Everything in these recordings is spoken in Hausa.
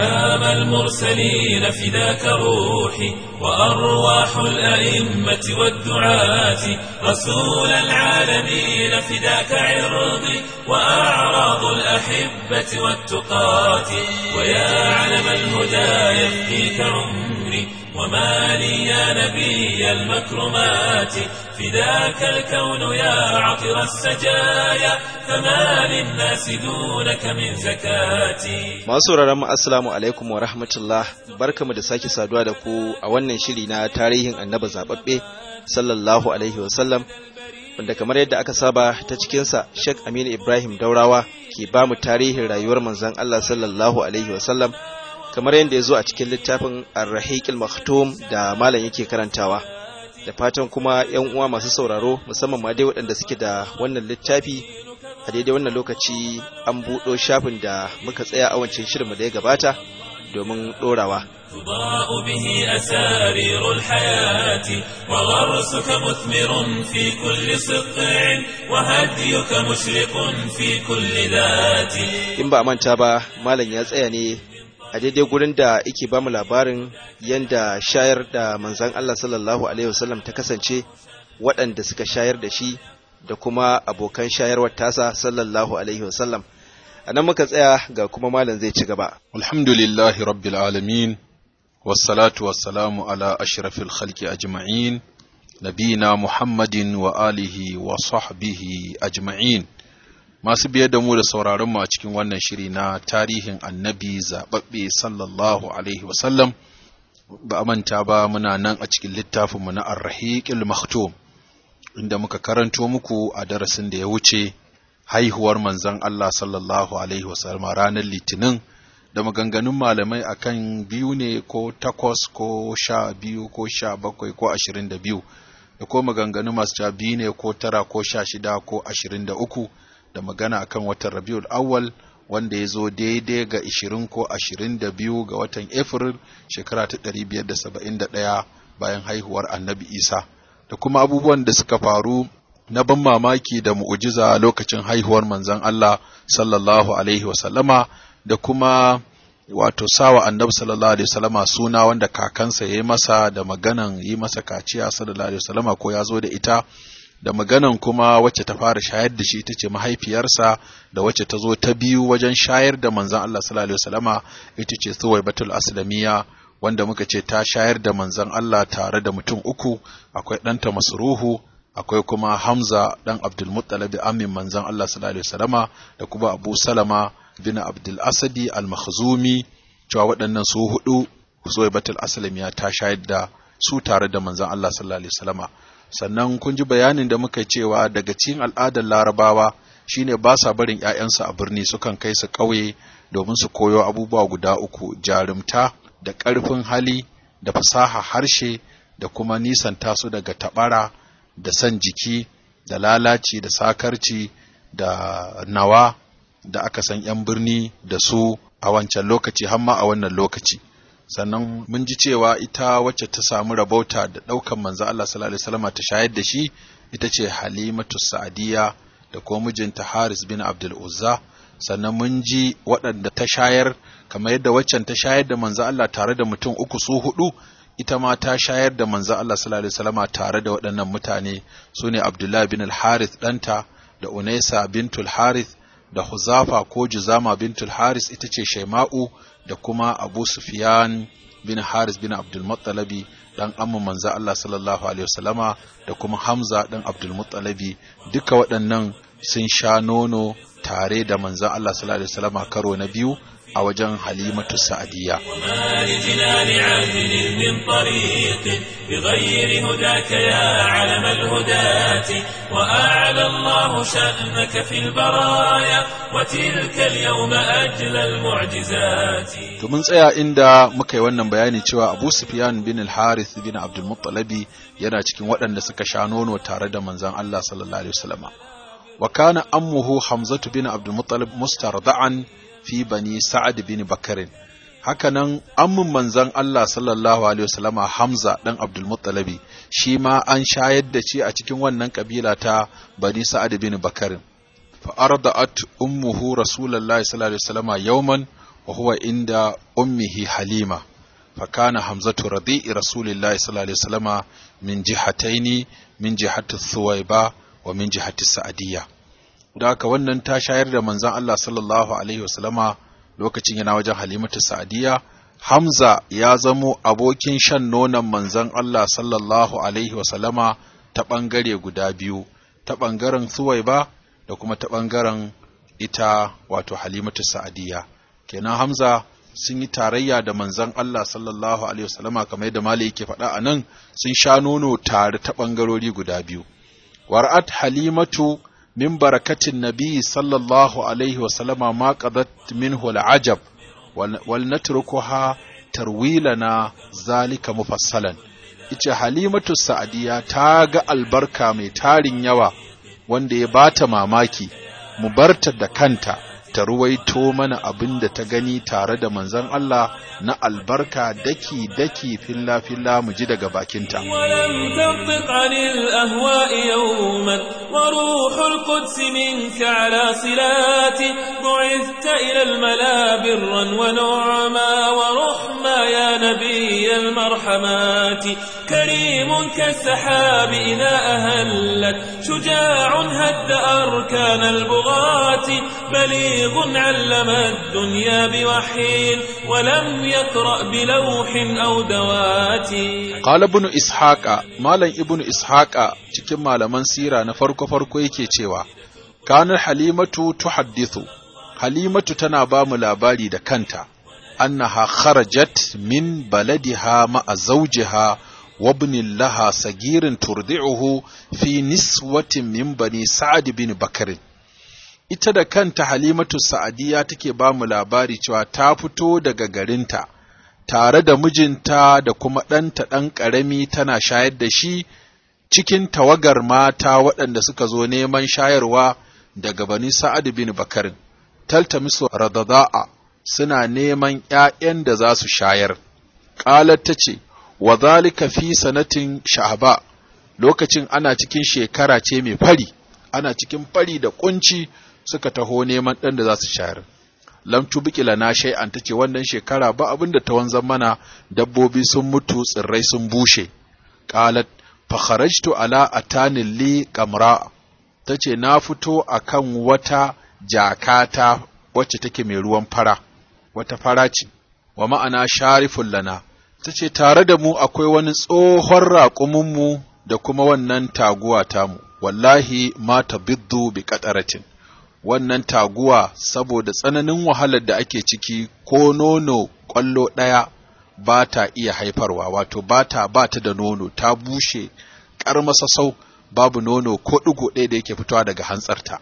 إمام المرسلين فداك روحي وأرواح الأئمة والدعاة رسول العالمين فداك عرضي وأعراض الأحبة والتقاة ويا علم الهدى يفديك عمري وما لي يا نبي المكرمات فداك الكون يا عطر السجايا فما للناس دونك من زكاتي Masu mu assalamu alaikum wa rahmatullah barkamu da sake saduwa da ku a wannan shiri na tarihin annaba zababbe sallallahu alaihi wasallam wanda kamar yadda aka saba ta cikinsa Sheikh Aminu Ibrahim Daurawa ke ba mu tarihin rayuwar manzon Allah sallallahu alaihi wasallam kamar yadda ya zo a cikin littafin Ar-Rahiqil Maktum da malam yake karantawa da fatan kuma yan uwa masu sauraro musamman ma dai waɗanda suke da wannan littafi a daidai wannan lokaci an buɗo shafin da muka tsaya a wancan shirinmu da ya gabata domin ɗorawa. تضاء به أسارير الحياة وغرسك مثمر في كل سطع وهديك مشرق في كل ذات In ba a manta ba, Malam ya tsaya ne a daidai gurin da yake ba mu labarin yadda shayar da manzan Allah sallallahu Alaihi wasallam ta kasance waɗanda suka shayar da shi da kuma abokan shayarwar tasa sallallahu Alaihi wasallam. A nan muka tsaya ga kuma Malam zai ci gaba. الحمد لله رب العالمين والصلاة والسلام على أشرف الخلق أجمعين نبينا محمد وآله وصحبه أجمعين masu biye da mu da sauraron mu a cikin wannan shiri na tarihin annabi zaɓaɓɓe sallallahu alaihi wasallam ba a manta ba muna nan a cikin littafinmu na arrahiqil maktum inda muka karanto muku a darasin da ya wuce haihuwar manzon Allah sallallahu alaihi wasallam ranar litinin da maganganun malamai akan biyu ne ko takwas ko sha biyu ko sha bakwai ko ashirin da biyu da ko maganganu masu sha biyu ne ko tara ko sha shida ko ashirin da uku da magana akan watan rabiul awwal wanda ya zo daidai ga ishirin ko ashirin da biyu ga watan april shekara ta ɗari biyar da saba'in da ɗaya bayan haihuwar annabi isa da kuma abubuwan da suka faru na ban mamaki da mu'ujiza lokacin haihuwar manzon Allah sallallahu alaihi wasallama da kuma wato sawa annabi sallallahu alaihi wasallama suna wanda kakansa ya yi masa da maganan yi masa kaciya sallallahu alaihi wasallama ko ya zo da ita da maganan kuma wacce ta fara shayar da shi ita ce mahaifiyarsa da wacce ta zo ta biyu wajen shayar da manzon Allah sallallahu alaihi wasallama ita ce Suwaibatul Aslamiya wanda muka ce ta shayar da manzon Allah tare da mutum uku akwai ɗanta Masruhu akwai kuma Hamza dan Abdul Muttalib amin manzon Allah sallallahu alaihi wasallama da kuma Abu Salama bin Abdul Asadi al-Makhzumi cewa waɗannan su hudu Suwaibatul Aslamiya ta shayar da su tare da manzon Allah sallallahu alaihi wasallama sannan kun ji bayanin da muka cewa daga cikin al'adar larabawa shine ba sa barin 'ya'yansu a birni sukan kai su ƙauye domin su koyo abubuwa guda uku jarumta da ƙarfin hali da fasaha harshe da kuma nisanta su daga taɓara da san jiki da lalaci da sakarci da nawa da aka san 'yan birni da su a wancan lokaci har ma a wannan lokaci sannan mun ji cewa ita wacce ta samu rabauta da ɗaukan manzo Allah sallallahu alaihi wasallam ta shayar da shi ita ce Halimatu Sa'diya da kuma mijinta Haris bin Abdul Uzza sannan mun ji waɗanda ta shayar kamar yadda waccan ta shayar da manzo Allah tare da mutum uku su hudu ita ma ta shayar da manzo Allah sallallahu alaihi wasallam tare da waɗannan mutane sune Abdullah bin al-Harith ɗanta da Unaisa bintul Harith da Huzafa ko Juzama bintul Haris ita ce Shaima'u da kuma Abu Sufyan bin Haris bin Abdul Muttalabi dan amma manzo Allah sallallahu alaihi wasallama da kuma Hamza dan Abdul Muttalabi duka waɗannan sun sha nono tare da manzo Allah sallallahu alaihi wasallama karo na biyu a wajen Halimatu Sa'diyya وما لجنان عدل من طريق بغير هداك يا علم الهداة وأعلى الله شأنك في البرايا وتلك اليوم أجل المعجزات To mun tsaya inda muka yi wannan bayani cewa Abu Sufyan bin al-Harith bin Abdul Muttalabi yana cikin waɗanda suka sha nono tare da manzon Allah sallallahu alaihi wasallama. Wa kana ammuhu Hamzatu bin Abdul Muttalib mustarda'an fi bani Sa'ad bin Bakarin. Hakanan ammun manzon Allah sallallahu alaihi wasallama Hamza dan Abdul Muttalabi shi ma an shayar da shi a cikin wannan kabila ta bani Sa'ad bin Bakarin. Fa arda'at ummuhu Rasulullahi sallallahu alaihi wasallama yawman wa huwa inda ummihi halima fa kana hamzatu radi'i rasulillahi sallallahu alaihi wasallama min jihataini min jihati thuwaiba wa min jihati sa'adiyya da haka wannan ta shayar da manzon Allah sallallahu alaihi wasallama lokacin yana wajen halimatu sa'adiyya Hamza ya zamo abokin shan nonon manzon Allah sallallahu alaihi wasallama ta ɓangare guda biyu ta ɓangaren Suwaiba da kuma ta ɓangaren ita wato Halimatu Sa'adiyya kenan Hamza sun yi tarayya da manzon Allah sallallahu alaihi wasallama kamar yadda Malik yake faɗa a nan sun sha nono tare ta ɓangarori guda biyu war'at Halimatu min barakatin nabi sallallahu alaihi wasallama ma qadat minhu al'ajab wal natrukuha tarwilana zalika mufassalan ita halimatu sa'adiya ta ga albarka mai tarin yawa wanda ya bata mamaki mu barta da kanta ta ruwaito mana abin da ta gani tare da manzon Allah na albarka daki daki filla filla mu ji daga bakinta ولم تنطق عن الأهواء يوما وروح القدس منك على صلات بعثت إلى الملا برا ونعما ورحما يا نبي المرحمات كريم كالسحاب إذا أهلت شجاع هد أركان البغاة بليغ علم الدنيا بوحي ولم يقرأ بلوح أو دوات Qala ibn Ishaqa Malam ibn Ishaqa cikin malaman sira na farko farko yake cewa kanar Halimatu tuhaddithu Halimatu tana ba mu labari da kanta annaha kharajat min baladiha ma'a zawjiha wa ibnin laha sagirin turdi'uhu fi niswatin min bani Sa'ad bin Bakr ita da kanta Halimatu Sa'adiya take ba mu labari cewa ta fito daga garinta tare da mijinta da kuma ɗanta ɗan ƙarami tana shayar da shi cikin tawagar mata waɗanda suka zo neman shayarwa daga bani Sa'ad bin Bakarin, taltamisu radada'a suna neman ‘ya'yan da za su shayar. Ƙalar ta ce, wa zalika fi sanatin sha'aba, lokacin ana cikin shekara ce mai fari, ana cikin fari da ƙunci suka taho neman ɗan da za su shayar. lam tubqi lana shay'an tace wannan shekara ba abin da ta wanzan mana dabbobi sun mutu tsirrai sun bushe qalat fa kharajtu ala atani li qamra tace na fito akan wata jakata wacce take mai ruwan fara wata fara ce wa ma'ana sharifun lana tace tare da mu akwai wani tsohon raƙumin mu da kuma wannan taguwa tamu wallahi ma tabiddu bi qataratin wannan taguwa saboda tsananin wahalar da ake ciki ko nono ƙwallo ɗaya ba ta iya haifarwa wato ba ta ba ta da nono ta bushe ƙarmasasau babu nono ko ɗigo ɗaya da yake fitowa daga hantsarta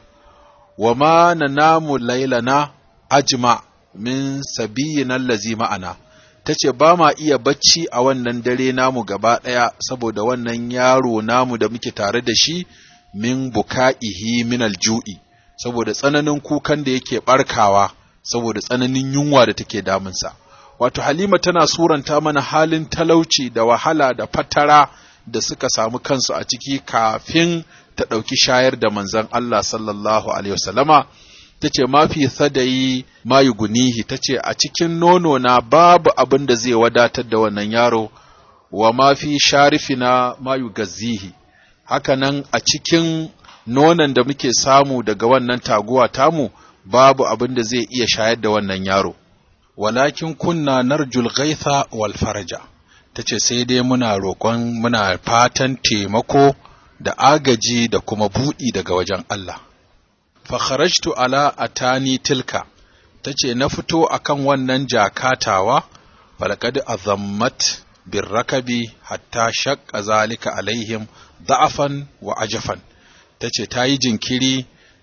wa ma na namu lailana ajma min sabiyin allazi ma'ana ta ce ba ma iya bacci a wannan dare namu gaba ɗaya saboda wannan yaro namu da muke tare da shi min buka'ihi min alju'i saboda tsananin kukan da yake barkawa saboda tsananin yunwa da take damunsa wato halima tana suranta mana halin talauci da wahala da fatara da suka samu kansu a ciki kafin ta ɗauki shayar da manzon Allah sallallahu alaihi wasallama ta ce mafi sadayi mayu gunihi ta ce a cikin nono na babu abin da zai wadatar da wannan yaro wa mafi sharifina mayu gazihi hakanan a cikin nonon da muke samu daga wannan taguwa tamu babu abin da zai iya shayar da wannan yaro walakin kunna narjul ghaitha wal faraja tace sai dai muna roƙon muna fatan taimako da agaji da kuma buɗi daga wajen Allah fa kharajtu ala atani tilka tace na fito akan wannan jakatawa falaqad azammat birrakabi hatta shaqqa zalika alaihim da'afan wa ajafan ta ce ta yi jinkiri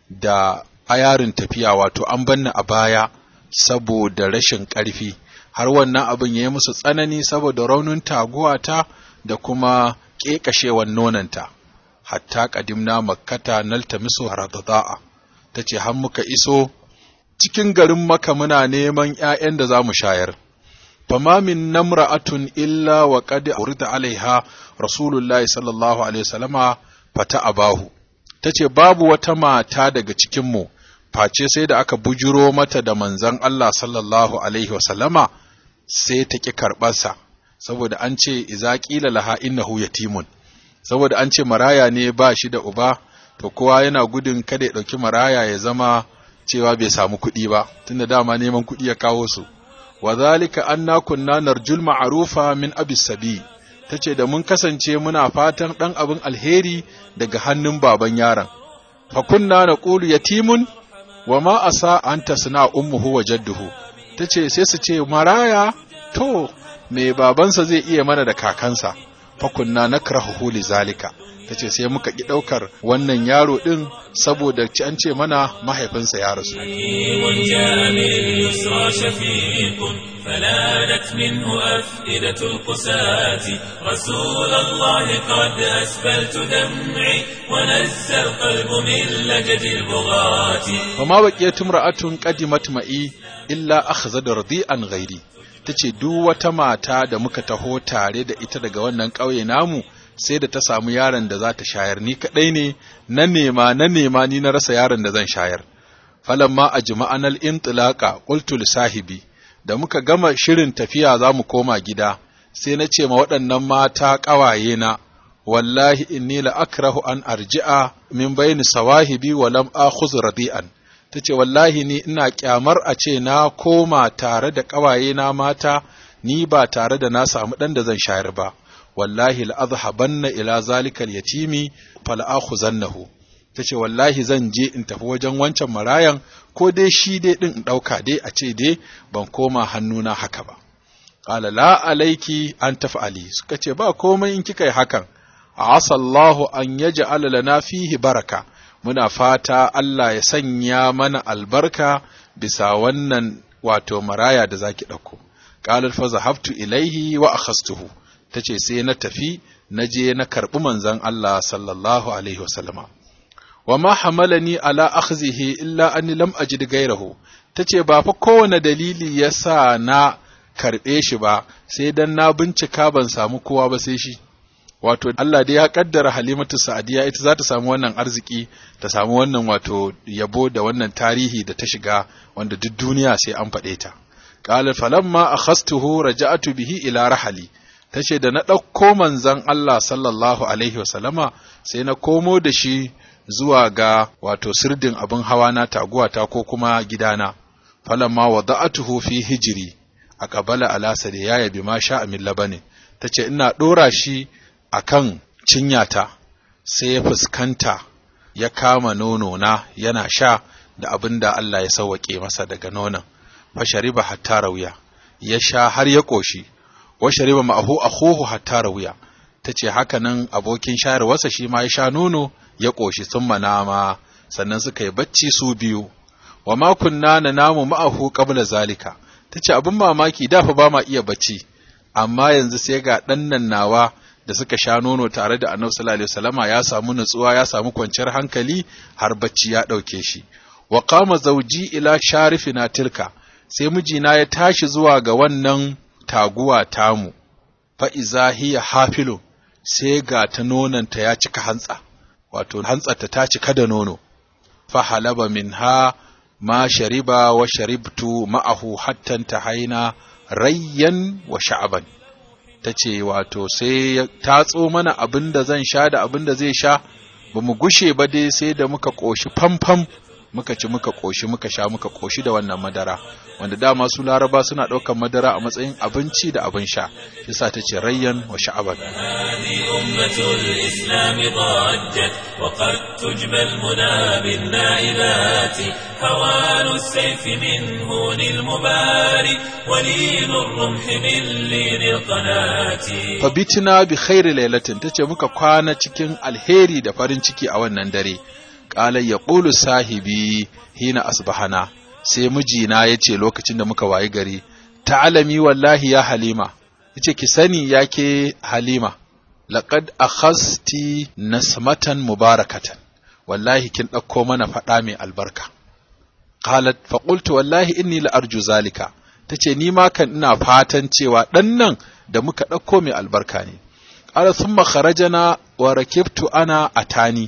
da ayarin tafiya wato an banna a baya saboda rashin ƙarfi har wannan abin ya yi musu tsanani saboda raunin taguwata da kuma ƙeƙashewan nonanta hatta ƙadimna makkata nalta misu radada'a ta ce har muka iso cikin garin maka muna neman ‘ya'yan da za mu shayar fama min namra'atun illa wa qad urida alaiha rasulullahi sallallahu alaihi wasallama fata abahu ta ce babu wata mata daga cikinmu face sai da aka bujuro mata da manzon Allah sallallahu alaihi wasallama sai ta ƙi karɓarsa saboda an ce iza ƙila laha innahu yatimun saboda an ce maraya ne ba shi da uba to kowa yana gudun kada ya ɗauki maraya ya zama cewa bai samu kuɗi ba tunda dama neman kuɗi ya kawo su wa zalika anna kunna narjul ma'rufa min abis sabi tace da mun kasance muna fatan ɗan abin alheri daga hannun baban yaron fa kunna naqulu yatimun wa ma asa an tasna ummuhu wa jadduhu tace sai su ce maraya to me babansa zai iya mana da kakansa fa kunna nakrahu li zalika tace sai muka ki daukar wannan yaro din saboda ci an ce mana mahaifinsa ya rasu فلانت منه أفئدة القساة رسول الله قد أسفلت دمعي ونزى القلب من لجد البغاة وما بقيت امرأة قدمت معي إلا أخذت رضيئا غيري tace duk wata mata da muka taho tare da ita daga wannan ƙauye namu sai da ta samu yaron da za ta shayar ni kaɗai ne na nema na nema ni na rasa yaron da zan shayar falamma a jima'anal intilaqa qultu li sahibi da muka gama shirin tafiya za mu koma gida sai na ce ma waɗannan mata ƙawaye na wallahi inni la akrahu an arji'a min bayni sawahibi wa lam akhuz radi'an tace wallahi ni ina kyamar a ce na koma tare da ƙawaye na mata ni ba tare da na samu ɗan da zan shayar ba wallahi la azhabanna ila zalika al-yatimi fal akhuzannahu tace wallahi zan je in tafi wajen wancan marayan ko dai shi dai din in dauka dai a ce dai ban koma hannuna haka ba qala la alayki an taf'ali suka ce ba komai in kika yi hakan asallahu an yaj'al lana fihi baraka muna fata Allah ya sanya mana albarka bisa wannan wato maraya da zaki dauko qala fa zahabtu ilaihi wa akhastuhu tace sai na tafi na je na karbi manzon Allah sallallahu alaihi wasallama wa ma hamalani ala akhzihi illa anni lam ajid gairahu tace ba fa kowane dalili yasa na karbe shi ba sai dan na bincika ban samu kowa ba sai shi wato Allah dai ya kaddara Halimatu Sa'diya ita za ta samu wannan arziki ta samu wannan wato yabo da wannan tarihi da ta shiga wanda duk duniya sai an faɗe ta qala falamma akhastuhu raja'tu bihi ila rahali tace da na ɗauko manzon Allah sallallahu alaihi wasallama sai na komo da shi zuwa ga wato sirdin abin hawa na taguwata ko kuma gidana falamma wada'atuhu fi hijiri a qabala ala ya yabi ma sha min labani tace ina dora shi akan cinyata sai ya fuskanta ya kama nono na yana sha da abin da Allah ya sauwaƙe masa daga nonon fa shariba hatta rawiya ya sha har ya koshi wa shariba ma'ahu akhuhu hatta rawiya tace haka nan abokin shayarwarsa shi ma ya sha nono ya ƙoshi sun manama sannan suka yi bacci su biyu wa ma kunna na namu ma'ahu qabla zalika tace abin mamaki da fa ba ma iya bacci amma yanzu sai ga ɗan nan nawa da suka sha nono tare da Annabi sallallahu alaihi wasallama ya samu nutsuwa ya samu kwanciyar hankali har bacci ya ɗauke shi wa qama zawji ila sharifina tilka sai mijina ya tashi zuwa ga wannan taguwa tamu fa iza hiya hafilu sai ga ta nonanta ya cika hantsa wato hantsarta ta cika da nono fa halaba minha ma shariba wa sharibtu ma'ahu hatta tahaina rayyan wa sha'aban tace wato sai ya tatso mana abin da zan sha da abin da zai sha ba mu gushe ba dai sai da muka ƙoshi famfam muka ci muka ƙoshi muka sha muka ƙoshi da wannan madara wanda dama su laraba suna ɗaukar madara a matsayin abinci da abin sha yasa ta ce rayyan wa sha'aban هذه أمة الإسلام ضجت وقد تجبى المنى بالنائبات هوان السيف من هون المباري ولين الرمح من لين القناة fabitina bi khairi lailatin tace muka kwana cikin alheri da farin ciki a wannan dare qala yaqulu sahibi hina asbahana sai mijina yace lokacin da muka wayi gari ta'alami wallahi ya halima yace ki sani yake halima laqad akhasti nasmatan mubarakatan wallahi kin dauko mana fada mai albarka qalat fa qultu wallahi inni la arju zalika tace ni ma kan ina fatan cewa dan nan da muka dauko mai albarka ne qala thumma kharajana wa rakibtu ana atani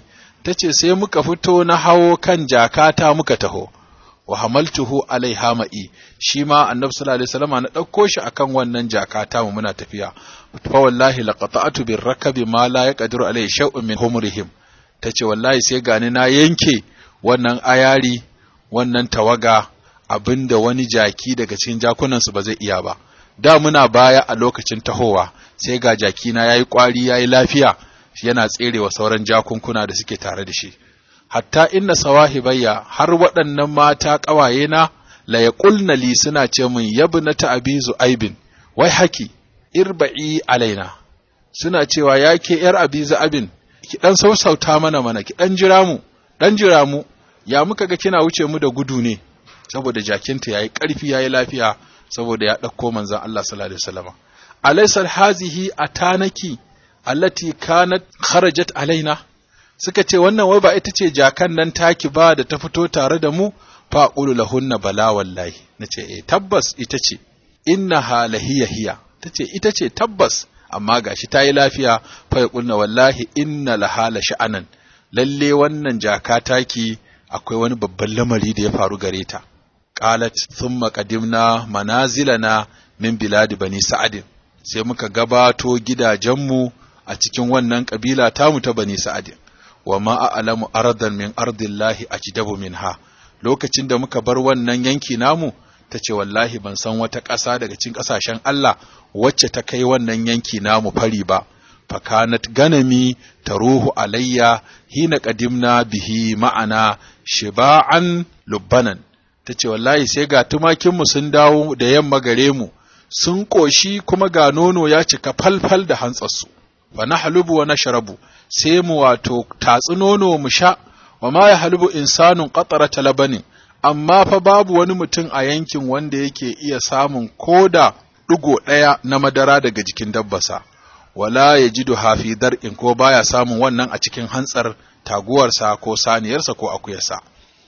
ta ce sai muka fito na hawo kan jakata muka taho wa hamaltuhu alaiha ma'i shi ma annabi sallallahu alaihi wasallam na ɗauko shi akan wannan jakata mu muna tafiya fa wallahi laqata'tu bir rakabi ma la yaqdiru alaihi shay'un min humrihim tace wallahi sai gani na yanke wannan ayari wannan tawaga abinda wani jaki daga cikin jakunansu ba zai iya ba da muna baya a lokacin tahowa sai ga jakina yayi kwari yayi lafiya yana tserewa sauran jakunkuna da suke tare da shi hatta inna sawahibayya har waɗannan mata ƙawaye na la yaqulna li suna ce min yabnata abizu aibin wai haki irba'i alaina suna cewa yake yar abizu abin ki dan sausauta mana mana ki dan jira mu dan jira mu ya muka ga kina wuce mu da gudu ne saboda jakinta yayi ƙarfi yayi lafiya saboda ya ɗauko manzon Allah sallallahu alaihi wasallam alaysa hazihi atanaki allati kanat kharajat alaina suka ce wannan wai ba ita ce jakan nan taki ba da ta fito tare da mu fa qulu lahunna bala wallahi nace eh tabbas ita ce innaha lahiya hiya tace ita ce tabbas amma gashi ta yi lafiya fa yaqulna wallahi inna lahala sha'anan lalle wannan jaka taki akwai wani babban lamari da ya faru gare ta qalat thumma qadimna manazilana min biladi bani sa'adin sai muka gabato gidajenmu a cikin wannan kabila tamu ta bani sa'adin wa ma a'lamu ardan min ardillahi ajdabu minha lokacin da muka bar wannan yanki namu ta ce wallahi ban san wata ƙasa daga cikin ƙasashen Allah wacce ta kai wannan yanki namu fari ba fakanat ganami taruhu alayya hina qadimna bihi ma'ana shiba'an lubbanan tace wallahi sai ga tumakinmu sun dawo da yamma gare mu sun koshi kuma ga nono ya cika falfal da hantsarsu fa nahlubu wa nashrabu sai mu wato tatsi nono mu sha wa ma yahlubu insanun qatarata labanin amma fa babu wani mutum a yankin wanda yake iya samun koda ɗigo ɗaya na madara daga jikin dabbasa wala ya ji hafi dar'in ko baya samun wannan a cikin hantsar taguwarsa ko saniyarsa ko akuyarsa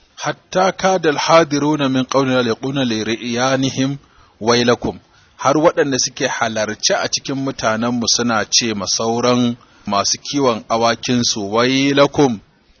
hatta kadal hadiruna min qawlina liquna li riyanihim wailakum har waɗanda suke halarci a cikin mutanenmu suna ce ma sauran masu kiwon awakinsu wailakum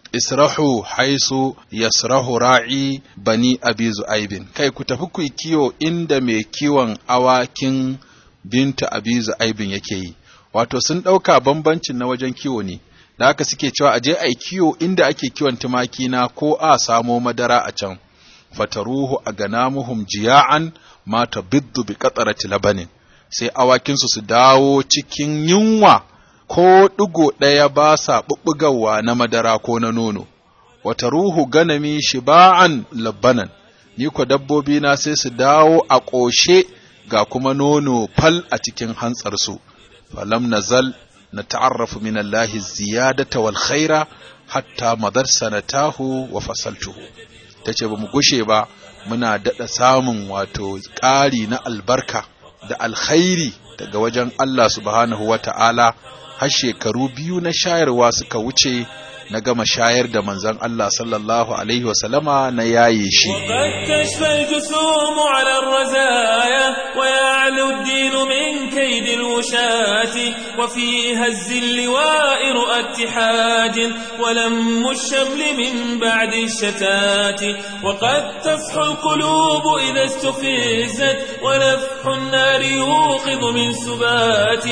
israhu haisu yasrahu ra'i bani abi zu'aibin kai ku tafi ku kiwo inda mai kiwon awakin binta abi zu'aibin yake yi wato sun ɗauka bambancin na wajen kiwo ne da haka suke cewa a je a yi kiwo inda ake kiwon tumaki na ko a samo madara a can fataruhu a ganamuhum jiya'an mata biddu bi qatarati labanin sai awakinsu su dawo cikin yunwa ko ɗigo ɗaya ba sa ɓuɓɓugawa na madara ko na nono wata ruhu ganami shiba'an labbanan ni ko dabbobi na sai su dawo a ƙoshe ga kuma nono fal a cikin hantsarsu falam nazal na ta'arrafu min Allah ziyadata wal khaira hatta madar sanatahu wa fasaltuhu tace ba mu gushe ba muna daɗa samun wato ƙari na albarka da alkhairi daga wajen Allah subhanahu wa ta'ala har shekaru biyu na shayarwa suka wuce na gama shayar da manzon Allah sallallahu alaihi wasallama na yaye shi. وقد تشفى الجسوم على الرزايا ويعلو الدين من كيد الوشاة وفي هز اللواء رؤى اتحاج ولم الشمل من بعد الشتات وقد تفح القلوب إذا استفزت ونفح النار يوقظ من سبات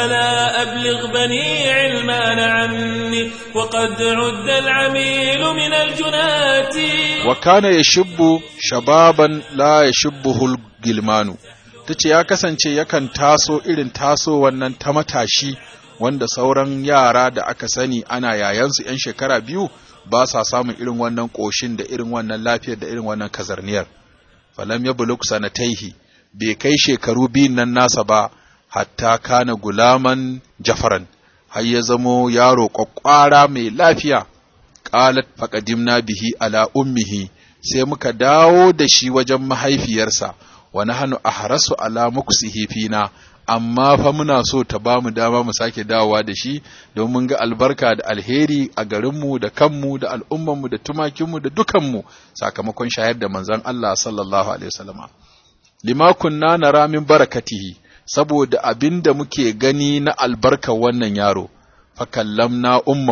ألا أبلغ بني علمان عني وقد عد العميل من الجنات وكان يشب شبابا لا يشبه الجلمان tace ya kasance yakan taso irin taso wannan ta matashi wanda sauran yara da aka sani ana yayansu 'yan shekara biyu ba sa samun irin wannan ƙoshin da irin wannan lafiyar da irin wannan kazarniyar falam ya buluk sanataihi bai kai shekaru biyun nan nasa ba hatta kana gulaman jafaran har ya zamo yaro ƙwaƙwara mai lafiya ƙalat faƙadimna bihi ala ummihi sai muka dawo da shi wajen mahaifiyarsa wa nahnu ahrasu ala muksihi fina amma fa muna so ta ba mu dama mu sake dawowa da shi don mun ga albarka da alheri a garinmu da kanmu da al'ummanmu da tumakinmu da dukanmu sakamakon shayar da manzon Allah sallallahu alaihi wasallama lima kunna nara min barakatihi saboda abin da muke gani na albarkar wannan yaro, fakallamna ummahu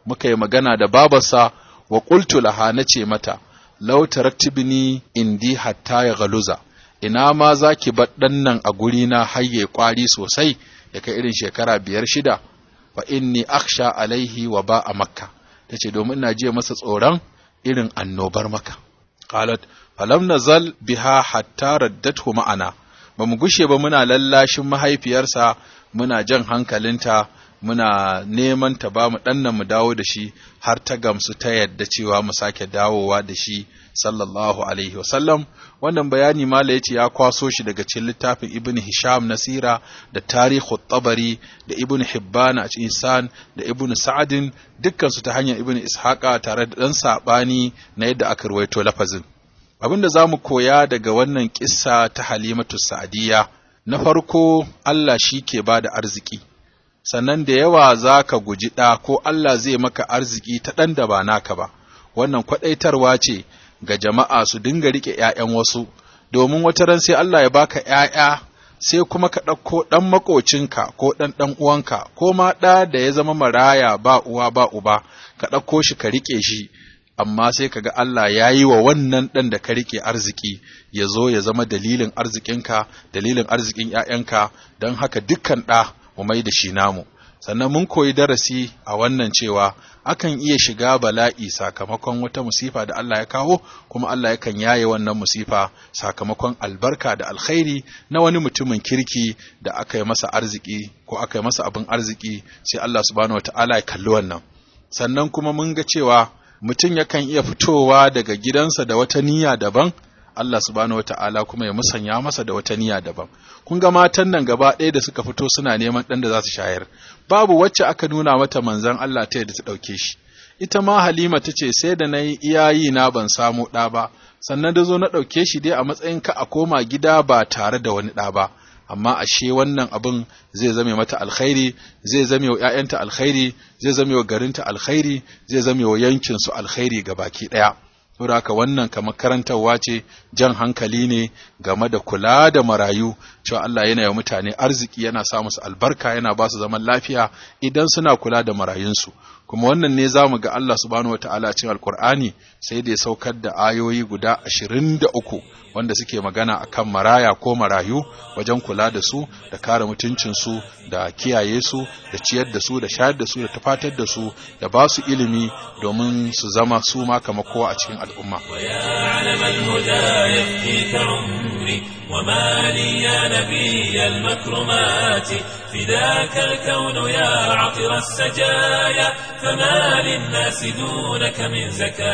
muka yi magana da babarsa wa qultu laha nace mata law taraktibni indi hatta ya galuza ina ma zaki bar dan nan a guri na hayye kwari sosai ya kai irin shekara biyar shida fa inni akhsha alaihi wa ba a makka tace domin ina jiya masa tsoron irin annobar maka qalat falam nazal biha hatta raddathu ma'ana ba mu gushe ba muna lallashin mahaifiyarsa muna jan hankalinta muna neman ta ba mu ɗannan mu dawo da shi har ta gamsu ta yadda cewa mu sake dawowa da shi sallallahu alaihi wasallam wannan bayani mala yace ya kwaso shi daga cikin littafin ibn hisham nasira da tarihu tabari da ibn hibban a insan da ibn sa'adin dukkan su ta hanyar ibn ishaqa tare da dan sabani na yadda aka ruwaito lafazin abinda zamu koya daga wannan kissa ta halimatu sa'diya na farko Allah shi ke bada arziki sannan da yawa za ka guji ɗa ko Allah zai maka arziki ta ɗan da ba naka ba, wannan kwaɗaitarwa ce ga jama'a su dinga riƙe ‘ya'yan wasu, domin wata ran sai Allah ya baka ‘ya'ya sai kuma ka ɗauko ɗan maƙocinka ko ɗan ɗan uwanka ko ma ɗa da ya zama maraya ba uwa ba uba, ka ɗauko shi ka riƙe shi, amma sai ka ga Allah ya yi wa wannan ɗan da ka riƙe arziki ya zo ya zama dalilin arzikinka, dalilin arzikin ‘ya'yanka, don haka dukkan ɗa mu mai da shi namu sannan mun koyi darasi a wannan cewa akan iya shiga bala'i sakamakon wata musifa da Allah ya kawo kuma Allah yakan yaye wannan musifa sakamakon albarka da alkhairi na wani mutumin kirki da aka yi masa arziki ko aka yi masa abin arziki sai Allah subhanahu wataala ya kalli wannan sannan kuma mun ga cewa mutum yakan iya fitowa daga gidansa da wata niyya daban Allah subhanahu wata'ala kuma ya musanya masa da wata niyya daban kun ga matan nan gaba ɗaya da suka fito suna neman ɗan da za su shayar babu wacce aka nuna mata manzon Allah ta yadda ta ɗauke shi ita ma Halima ta ce sai da na yi iyayi na ban samu ɗa ba sannan da zo na ɗauke shi dai a matsayin ka a koma gida ba tare da wani ɗa ba amma ashe wannan abin zai zame mata alkhairi zai zame wa ‘ya'yanta alkhairi zai zame wa garinta alkhairi zai zame wa yankinsu alkhairi ga baki ɗaya saboda haka wannan kamar karantarwa ce jan hankali ne game da kula da marayu cewa Allah yana yi mutane arziki yana sa musu albarka yana ba su zaman lafiya idan suna kula da marayunsu kuma wannan ne za mu ga Allah subhanahu wa ta'ala cikin alkur'ani sai da ya saukar da ayoyi guda ashirin da uku wanda suke magana akan maraya ko marayu wajen kula da su da kare mutuncinsu da kiyaye su da ciyar da su da shayar da su da tafatar da su da ba su ilimi domin su zama su ma kamar kowa a cikin al'umma وما لي يا نبي المكرمات فداك الكون يا عطر السجايا فما للناس دونك من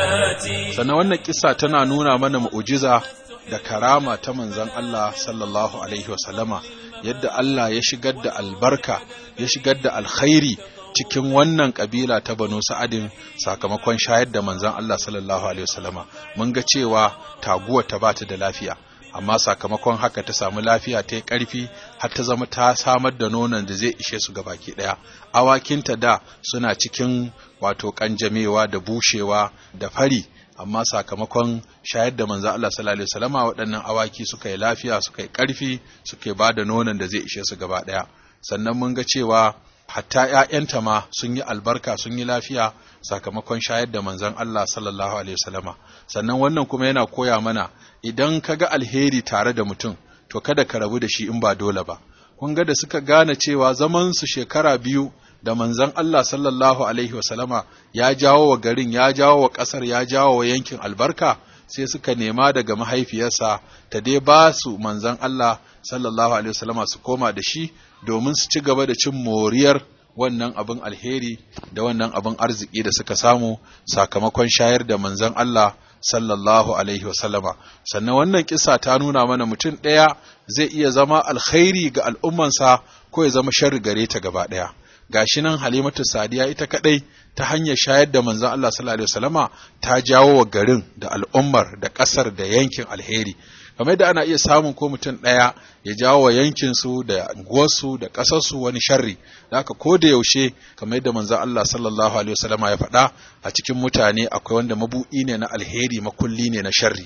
زكاتي sannan wannan kisa tana nuna mana mu'ujiza da karama ta manzon Allah sallallahu alaihi wasallama yadda Allah ya shigar da albarka ya shigar da alkhairi cikin wannan kabila ta Banu Sa'adin sakamakon shayar da manzon Allah sallallahu alaihi wasallama mun ga cewa taguwa ta bata da lafiya amma sakamakon haka ta samu lafiya ta yi ƙarfi har ta zama ta samar da nonon da zai ishe su baki ɗaya awakinta da suna cikin wato ƙanjamewa da bushewa da fari amma sakamakon shayar da manzo Allah sallallahu alaihi wasallama waɗannan awaki suka yi lafiya suka yi ƙarfi suka ba da nonon da zai ishe su gaba ɗaya sannan mun ga cewa hatta ‘ya'yanta ma sun yi albarka sun yi lafiya sakamakon shayar da manzon Allah sallallahu alaihi wasallama sannan wannan kuma yana koya mana idan ka ga alheri tare da mutum to kada ka rabu da shi in ba dole ba kun ga da suka gane cewa zaman su shekara biyu da manzon Allah sallallahu alaihi wasallama ya jawo wa garin ya jawo wa ƙasar ya jawo wa yankin albarka sai suka nema daga mahaifiyarsa ta dai ba su manzon Allah sallallahu alaihi wasallama su koma da shi domin su ci gaba da cin moriyar wannan abin alheri da wannan abin arziki da suka samu sakamakon shayar da manzon Allah sallallahu alaihi wasallama sannan wannan kisa ta nuna mana mutum ɗaya zai iya zama alkhairi ga al'ummansa ko ya zama sharri gare ta gaba ɗaya gashi nan halimatu sadiya ita kadai ta hanyar shayar da manzon Allah sallallahu alaihi wasallama ta jawo wa garin da al'ummar da ƙasar da yankin alheri kamar da ana iya samun ko mutum ɗaya ya jawo wa yankinsu da unguwarsu da ƙasarsu wani sharri da haka ko da yaushe kamar yadda manzon Allah sallallahu alaihi wasallama ya faɗa a cikin mutane akwai wanda mabu'i ne na alheri makulli ne na sharri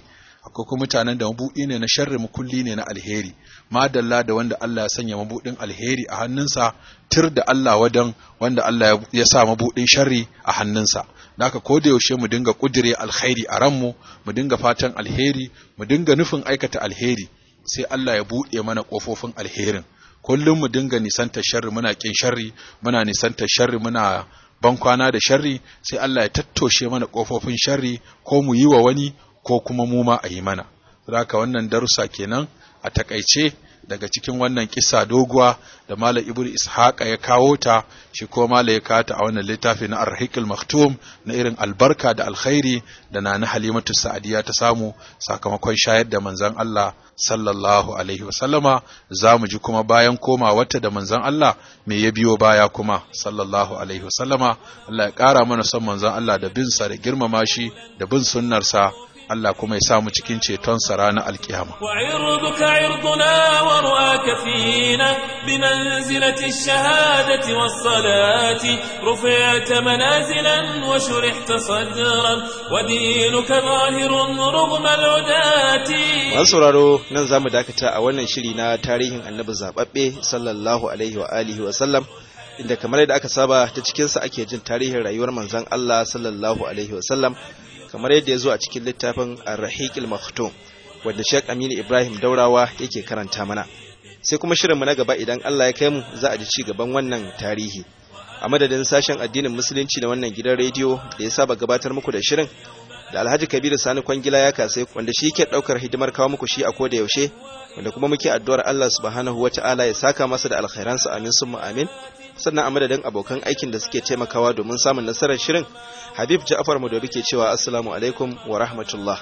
akwai kuma mutanen da mabuɗi ne na sharri makulli ne na alheri madalla da wanda Allah ya sanya mabuɗin alheri a hannunsa tir da Allah wadan wanda Allah ya sa mabuɗin sharri a hannunsa naka ko da yaushe mu dinga kudire alkhairi a ranmu mu dinga fatan alheri mu dinga nufin aikata alheri sai Allah ya buɗe mana ƙofofin alherin kullum mu dinga nisanta sharri muna kin sharri muna nisanta sharri muna ban kwana da sharri sai Allah ya tattoshe mana ƙofofin sharri ko mu yi wa wani ko kuma mu ma a yi mana haka wannan darussa kenan a takaice daga cikin wannan kisa doguwa da Malam Ibnu Ishaqa ya kawo ta shi ko Malam ya kawo ta a wannan littafi na Ar-Rahiqul Maktum na irin albarka da alkhairi da Nana Halimatu Sa'adiya ta samu sakamakon shayar da manzon Allah sallallahu alaihi wasallama za mu ji kuma bayan koma wata da manzon Allah me ya biyo baya kuma sallallahu alaihi wasallama Allah ya ƙara mana son manzon Allah da bin sa da girmama shi da bin sunnarsa Allah kuma ya samu cikin cetonsa ranar alkiyama. وعرضك عرضنا ورؤاك فينا بمنزلة الشهادة والصلاة رفعت منازلا وشرحت صدرا ودينك ظاهر رغم العداة Masu sauraro nan za mu dakata a wannan shiri na tarihin annabi zaɓaɓɓe sallallahu alaihi wa alihi wa sallam inda kamar yadda aka saba ta cikinsa ake jin tarihin rayuwar manzon Allah sallallahu alaihi wa sallam kamar yadda ya zo a cikin littafin Ar-Rahiqil Maktum wanda Sheikh Aminu Ibrahim Daurawa yake karanta mana sai kuma shirinmu na gaba idan Allah ya kai mu za a ji ci gaban wannan tarihi a madadin sashen addinin musulunci na wannan gidan rediyo da ya saba gabatar muku da shirin da Alhaji Kabiru Sani Kwangila ya kasai wanda shi ke daukar hidimar kawo muku shi a koda yaushe wanda kuma muke addu'ar Allah subhanahu wata'ala ya saka masa da alkhairansa amin summa amin sannan a madadin abokan aikin da suke taimakawa domin samun nasarar shirin Habib Ja'far Madobi ke cewa assalamu alaikum wa rahmatullah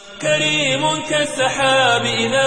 كريم كالسحاب إذا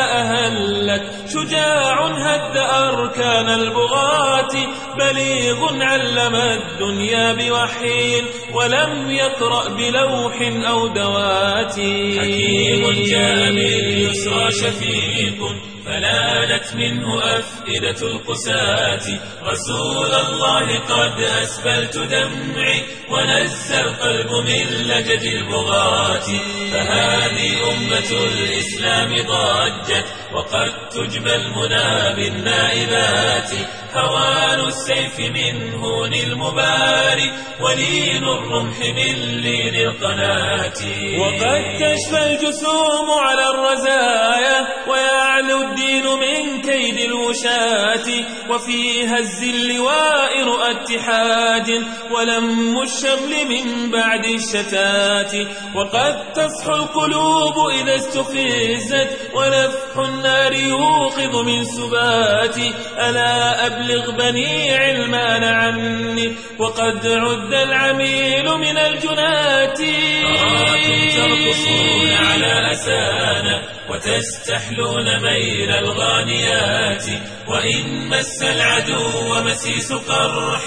أهلت شجاع هد أركان البغاة بليغ علم الدنيا بوحي ولم يقرأ بلوح أو دوات حكيم جاء باليسرى شفيق فنالت منه أفئدة القساة رسول الله قد أسفلت دمعي ونزى القلب من لجج البغاة فهذه أمة الإسلام ضجت وقد تجبى المنى بالنائبات هوان السيف من هون المباري ولين الرمح من لين القناة وقد تشفى الجسوم على الرزايا ويعلو الدين من كيد الوشاة وفي هز اللواء رؤى اتحاد ولم الشمل من بعد الشتات وقد تصحو القلوب إذا استفزت ونفح النار يوقظ من سبات ألا أبلغ بني علمان عني وقد عد العميل من الجنات أراكم ترقصون على أسانا وتستحلون ميل الغانيات وإن مس العدو مسيس قرح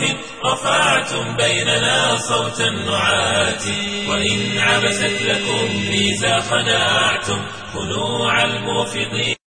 رفعتم بيننا صوت النعات وإن عبست لكم ميزا خناعتم خنوع الموفضين